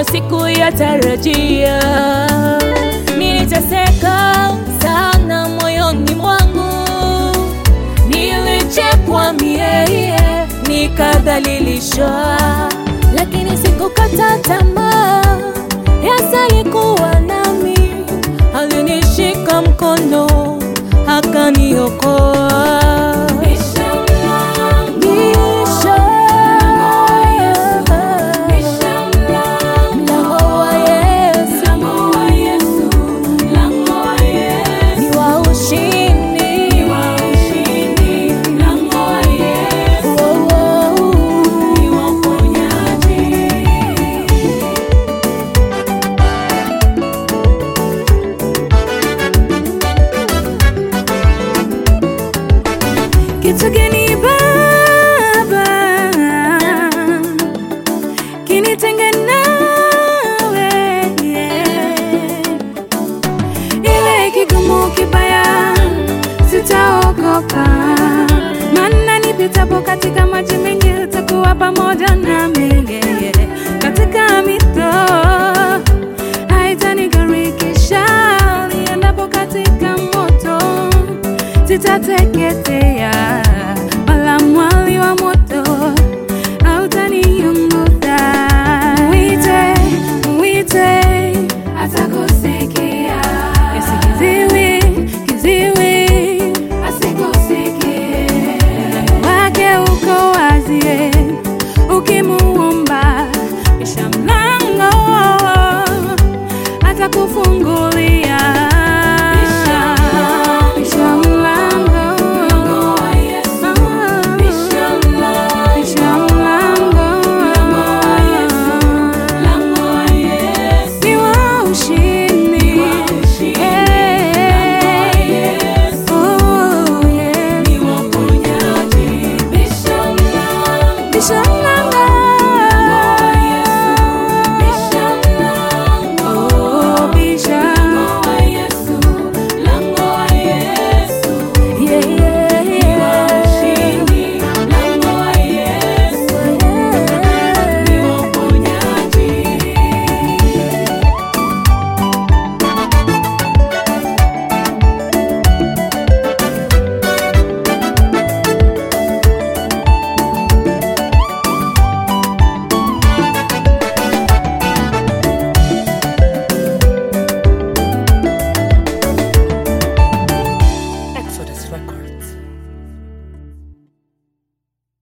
ambayo sikuyatarajia. Niliteseka sana moyoni mwangu, nilichekwa mie, nikadhalilishwa, lakini sikukata tamaa. Yesu alikuwa nami, alinishika mkono, akaniokoa. Mlango wa Yesu ni wa ushindi. Oh, oh. Kitu gani Baba kinitenge nawe? Ile kigumu kibaya sitaogopa, maana nipitapo katika maji mengi utakuwa pamoja nami.